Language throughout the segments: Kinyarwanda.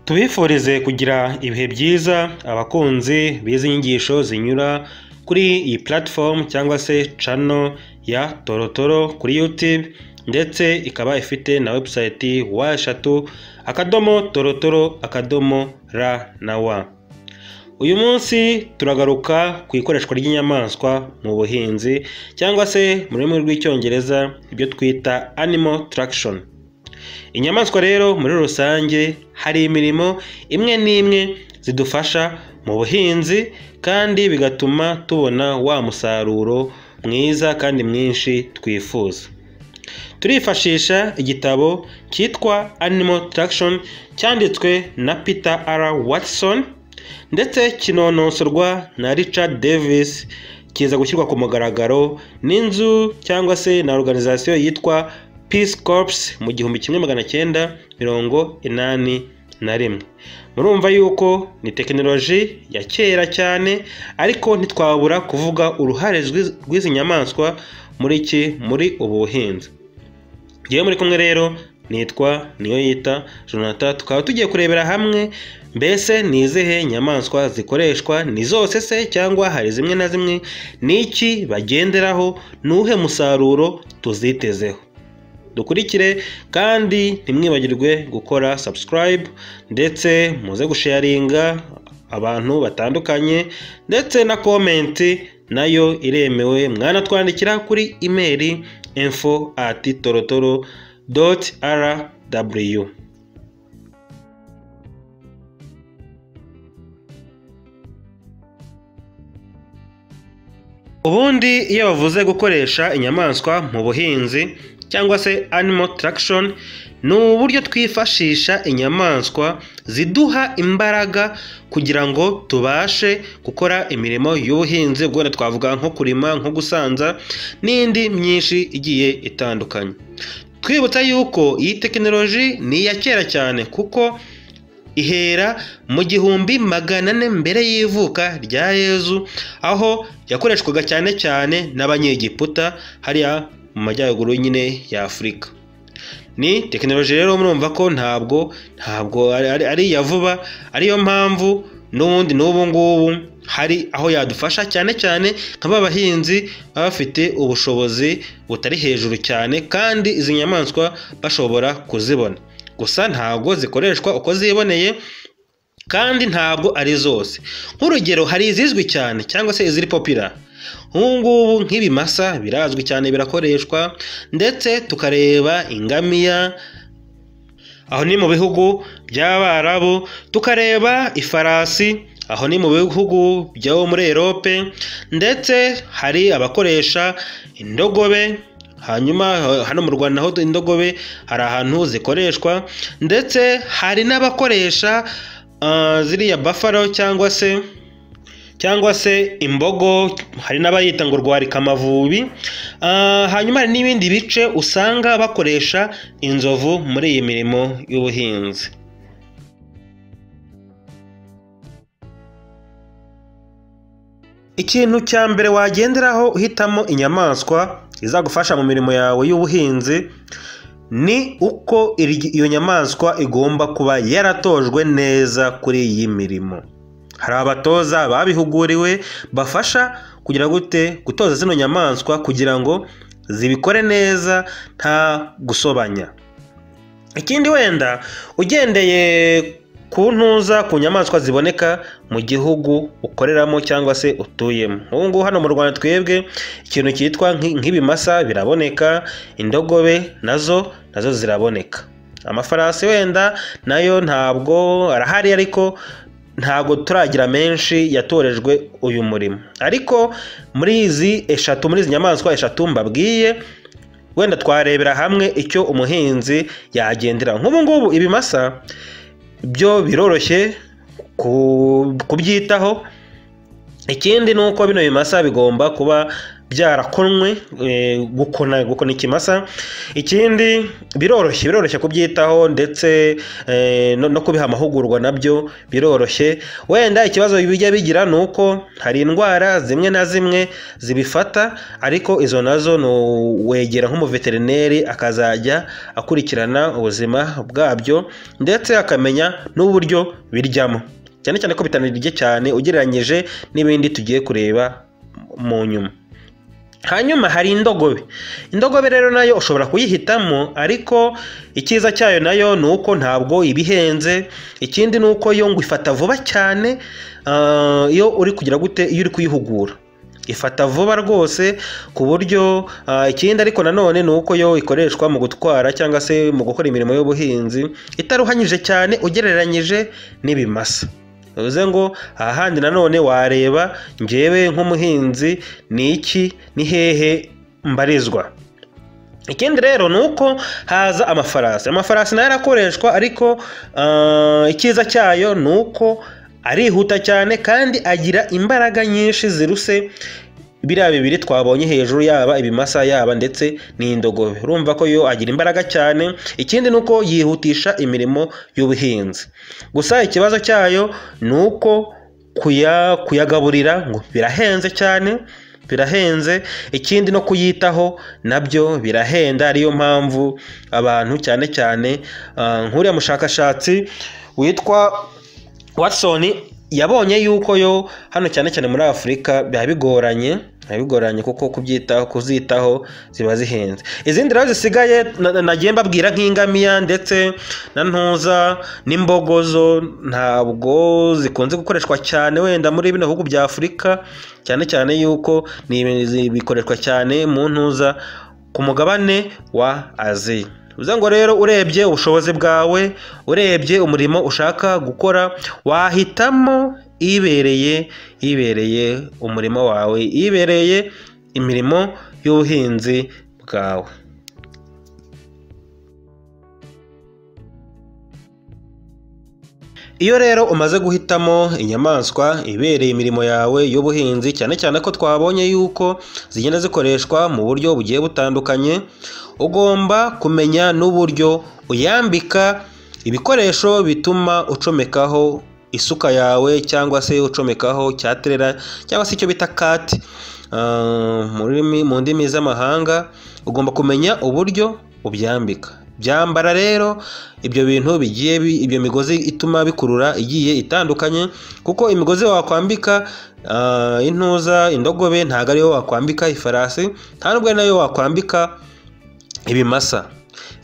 tubifurize kugira ibihe byiza abakunzi b'izi nyigisho zinyura kuri iyi platform cyangwa se cano ya torotoro kuri YouTube ndetse ikaba ifite na website wa eshatu akadomo torotoro akadomo ra na wa uyu munsi turagaruka ku ikoreshwa ry'inyamaswa mu buhinzi cyangwa se mu rurimi rw'icyongereza ibyo twita animal traction inyamaswa rero muri rusange hari imirimo imwe n'imwe zidufasha mu buhinzi kandi bigatuma tubona wa musaruro mwiza kandi mwinshi twifuza turifashisha igitabo cyitwa animal traction cyanditswe na peter r watson ndetse kinonosorwa na richard davis kiza gushyirwa ku mugaragaro n'inzu cyangwa se na organizasiyo yitwa Peace Corps mu gihumbi kimwe magana cyenda mirongo inani na rimwe murumva yuko ni tekinoloji ya kera cyane ariko ntitwabura kuvuga uruhare rw'izi nyamaswa muri iki muri ubu buhinzi ngewe muri kumwe rero nitwa niyo yita Jonathan tukaba tugiye kurebera hamwe mbese ni izihe nyamaswa zikoreshwa ni zose se cyangwa hari zimwe na zimwe ni iki bagenderaho ni uwuhe musaruro tuzitezeho dukurikire kandi ntimwibagirwe gukora subscribe ndetse muze gusharinga abantu batandukanye ndetse na komenti nayo iremewe mwanatwandikira kuri imeri info at torotoro doti rw ubundi iyo bavuze gukoresha inyamaswa mu buhinzi cyangwa se animal traction ni uburyo twifashisha inyamaswa ziduha imbaraga kugira ngo tubashe gukora imirimo y'ubuhinzi ubwo twavuga nko kurima nko gusanza n'indi myinshi igiye itandukanye twibutsa yuko iyi tekinoloji ni iya kera cyane kuko ihera mu gihumbi magana ane mbere y'ivuka rya yezu aho yakoreshwaga cyane cyane n'abanyegiputa hariya mu majyaruguru nyine ya afurika ni tekinoloji rero murumva ko ntabwo ntabwo ari iya vuba ariyo mpamvu n'ubundi n'ubu ngubu hari aho yadufasha cyane cyane nka ba bahinzi baba bafite ubushobozi butari hejuru cyane kandi izi nyamaswa bashobora kuzibona gusa ntabwo zikoreshwa uko ziboneye kandi ntabwo ari zose nk'urugero hari izizwi cyane cyangwa se iziri popira nk'ubungubu nk'ibimasa birazwi cyane birakoreshwa ndetse tukareba ingamiya aho ni mu bihugu by'abarabu tukareba ifarasi aho ni mu bihugu byo muri erope ndetse hari abakoresha indogobe hanyuma hano mu rwanda naho indogobe hari ahantu zikoreshwa ndetse hari n'abakoresha ziriya bafaro cyangwa se cyangwa se imbogo hari n'abayita ngo rwarika amavubi hanyuma hari n'ibindi bice usanga bakoresha inzovu muri iyi mirimo y'ubuhinzi ikintu cya mbere wagenderaho uhitamo inyamaswa izagufasha mu mirimo yawe y'ubuhinzi ni uko iyo nyamaswa igomba kuba yaratojwe neza kuri iyi mirimo hari abatoza babihuguriwe bafasha kugira gute gutoza zino nyamaswa kugira ngo zibikore neza nta gusobanya ikindi wenda ugendeye ku ntuza ku nyamaswa ziboneka mu gihugu ukoreramo cyangwa se utuyemo ubu ngubu hano mu rwanda twebwe ikintu cyitwa nk'ibimasa biraboneka indogobe nazo nazo ziraboneka amafarasi wenda nayo ntabwo arahari ariko ntabwo turagira menshi yatorejwe uyu murimo ariko muri izi eshatu muri izi nyamaswa eshatu mbabwiye wenda twarebera hamwe icyo umuhinzi yagendera nk'ubu ngubu ibimasa byo biroroshye kubyitaho ikindi ni uko bino bimasa bigomba kuba byarakonwe eh, gukona gukona ikimasa ikindi biroroshye biroroshye kubyitaho ndetse eh, no, no kubiha amahugurwa nabyo biroroshye wenda ikibazo bijya bigira ni uko hari indwara zimwe na zimwe zibifata ariko izo nazo ni uwegera nk'umuveterineri akazajya akurikirana ubuzima bwabyo ndetse akamenya n'uburyo biryamo cyane cyane ko bitanirye cyane ugereranyije n'ibindi tugiye kureba mu nyuma hanyuma hari indogobe indogobe rero nayo ushobora kuyihitamo ariko icyiza cyayo nayo ni uko ntabwo ibihenze ikindi ni uko yo ngo ifata vuba cyane ah, iyo uri kugira gute iyo uri kuyihugura ifata vuba rwose ku buryo ah, ikindi ariko nanone ni uko yo ikoreshwa mu gutwara cyangwa se mu gukora imirimo y'ubuhinzi itaruhanyije cyane ugereranyije n'ibimasa bivuze ngo aha handi nanone wareba njyewe nk'umuhinzi ni iki ni hehe mbarizwa ikindi rero ni uko haza amafarasi amafarasi nayo arakoreshwa ariko ah, icyiza cyayo ni uko arihuta cyane kandi agira imbaraga nyinshi ziruse biriya bibiri twabonye hejuru yaba ibimasa yaba ndetse n'indogobe urumva ko yo agira imbaraga cyane ikindi ni uko yihutisha imirimo y'ubuhinzi gusa ikibazo cyayo ni uko kuya- kuyagaburira ngo birahenze cyane birahenze ikindi no kuyitaho nabyo birahenda ariyo mpamvu abantu cyane cyane ah, nk'uriya mushakashatsi witwa watson yabonye yuko yo hano cyane cyane muri afurika biba bigoranye biba bigoranye kuko kubyitaho kuzitaho ziba zihenze izindi rero zisigaye na- na- nagiye mbabwira nk'ingamiya ndetse na ntuza n'imbogozo ntabwo zikunze gukoreshwa cyane wenda muri bino bihugu bya afurika cyane cyane yuko ni ibintu zi- bikoreshwa cyane mu ntuza ku mugabane wa aziya bivuze ngo rero urebye ubushobozi bwawe urebye umurimo ushaka gukora wahitamo ibereye ibereye umurimo wawe ibereye imirimo y'ubuhinzi bwawe Iyo rero umaze guhitamo inyamaswa ibereye imirimo yawe y'ubuhinzi cyane cyane ko twabonye yuko zigenda zikoreshwa mu buryo bugiye butandukanye, ugomba kumenya n'uburyo uyambika ibikoresho bituma ucomekaho isuka yawe cyangwa se ucomekaho cyaterera cyangwa se icyo bita kati Ah, mu rurimi mu ndimi z'amahanga ugomba kumenya uburyo ubyambika byambara rero ibyo bintu bigiye bi- ibyo migozi ituma bikurura igiye itandukanye kuko imigozi wakwambika ah, intuza indogobe ntabwo ariyo wakwambika ifarasi nta nubwo ari nayo wakwambika ibimasa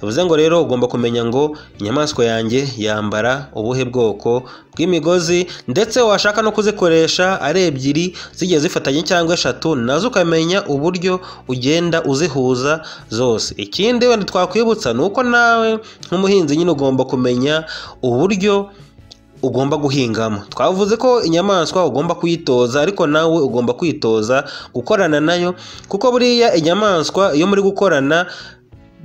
bivuze ngo rero ugomba kumenya ngo inyamaswa yanjye yambara ubuhe bwoko bw'imigozi ndetse washaka no kuzikoresha ari ebyiri zigiye zifatanye cyangwa eshatu nazo ukamenya uburyo ugenda uzihuza zose ikindi wenda twakwibutsa ni uko nawe nk'umuhinzi nyine ugomba kumenya uburyo ugomba guhingamo twavuze ko inyamaswa ugomba kuyitoza ariko nawe ugomba kwitoza gukorana nayo kuko buriya inyamaswa iyo muri gukorana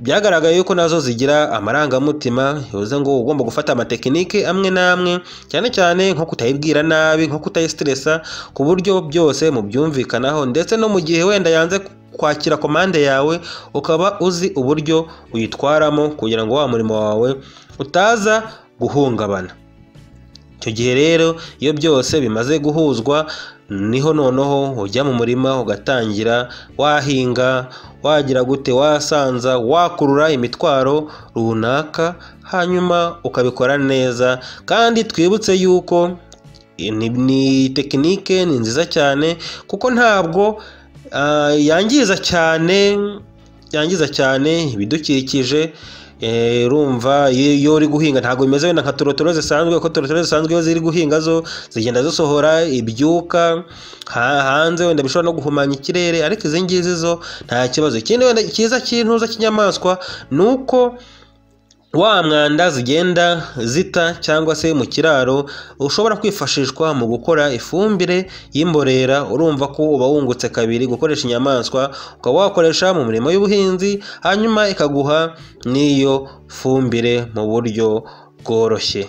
byagaragaye yuko nazo zigira amarangamutima bivuze ngo uba ugomba gufata amatekinike amwe n'amwe cyane cyane nko kutayibwira nabi nko kutayisitiresa ku buryo byose mubyumvikanaho ndetse no mu gihe wenda yanze kwakira komande yawe ukaba uzi uburyo uyitwaramo kugira ngo wa murimo wawe utaza guhungabana icyo gihe rero iyo byose bimaze guhuzwa niho noneho ujya mu murima ugatangira wahinga wagira gute wasanza wakurura imitwaro runaka hanyuma ukabikora neza kandi twibutse yuko ni, ni tekinike ni nziza cyane kuko ntabwo ah, yangiza cyane yangiza cyane ibidukikije Eh, urumva iyo iyo uri guhinga ntabwo bimeze wenda nka torotoro zisanzwe kuko torotoro zisanzwe iyo ziri guhinga zo zigenda zisohora ibyuka ha- hanze wenda bishobora no guhumanya ikirere ariko izi ngizi zo nta kibazo ikindi wenda cyiza cy'intuza cy'inyamaswa ni uko wa mwanda zigenda zita cyangwa se mu kiraro ushobora kwifashishwa mu gukora ifumbire y'imborera urumva ko uba wungutse kabiri gukoresha inyamaswa ukaba wakoresha mu mirimo y'ubuhinzi hanyuma ikaguha n'iyo fumbire mu buryo bworoshye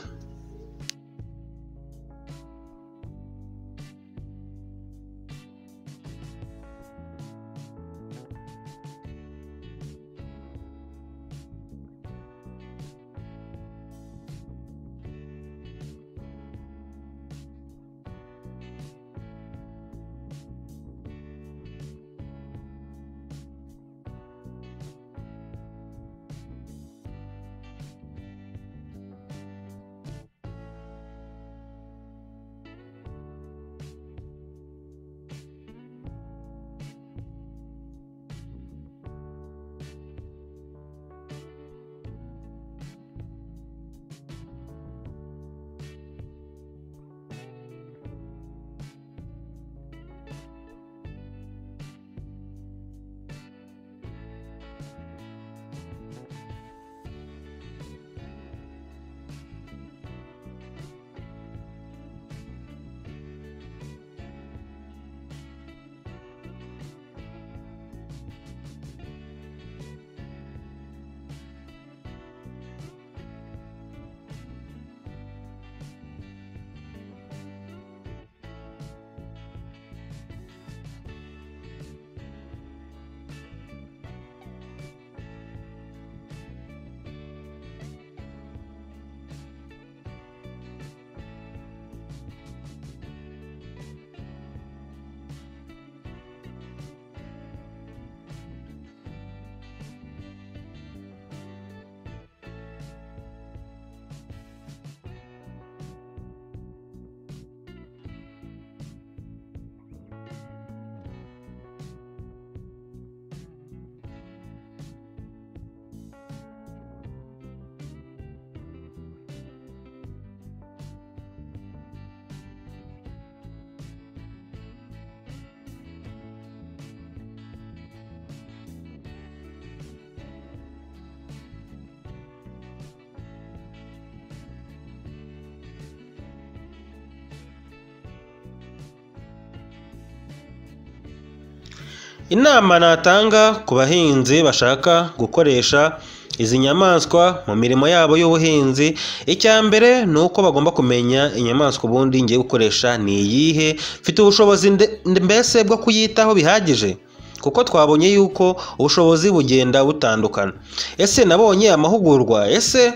inama natanga ku bahinzi bashaka gukoresha izi nyamaswa mu mirimo yabo y'ubuhinzi icya mbere ni uko bagomba kumenya inyamaswa ubundi ngiye gukoresha ni iyihe mfite ubushobozi nde- nde- mbese bwo kuyitaho bihagije kuko twabonye yuko ubushobozi bugenda butandukana ese nabonye amahugurwa ese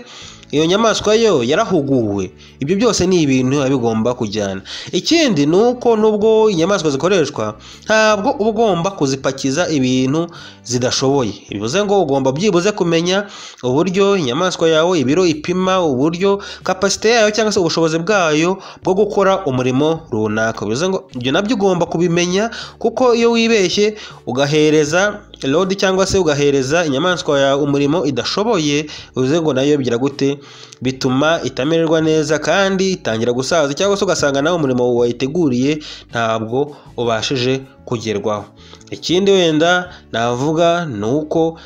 iyo nyamaswa yo yarahuguwe ibyo byose ni ibintu biba bigomba kujyana ikindi ni uko nubwo inyamaswa zikoreshwa ntabwo uba ugomba kuzipakiza ibintu zidashoboye bivuze ngo ugomba byibuze kumenya uburyo inyamaswa yawe ibiro ipima uburyo kapasite yayo cyangwa se ubushobozi bwayo bwo gukora umurimo runaka bivuze ngo ibyo nabyo ugomba kubimenya kuko iyo wibeshye ugahereza lodi cyangwa se ugahereza inyamaswa yawe umurimo idashoboye bivuze ngo nayo bigira gute bituma itamererwa neza kandi itangira gusaza cyangwa se ugasanga nawe umurimo wayiteguriye ntabwo ubashije kugerwaho ikindi wenda navuga ni uko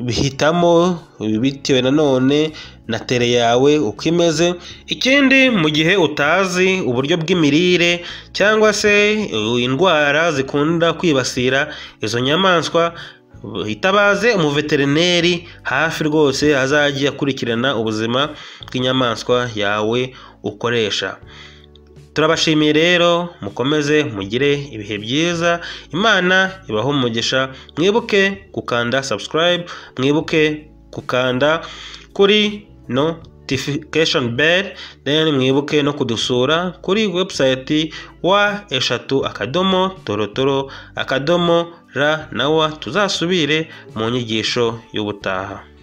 bihitamo bitewe nanone na tere yawe uko imeze ikindi mu gihe utazi uburyo bw'imirire cyangwa se uh, indwara zikunda kwibasira izo nyamaswa uh, itabaze umuveterineri hafi rwose azajya akurikirana ubuzima bw'inyamaswa yawe ukoresha turabashimiye rero mukomeze mugire ibihe byiza imana ibaho umugisha mwibuke gukanda subscribe mwibuke gukanda kuri notification bell then mwibuke no kudusura kuri website wa eshatu akadomo torotoro akadomo ra na wa tuzasubire mu nyigisho y'ubutaha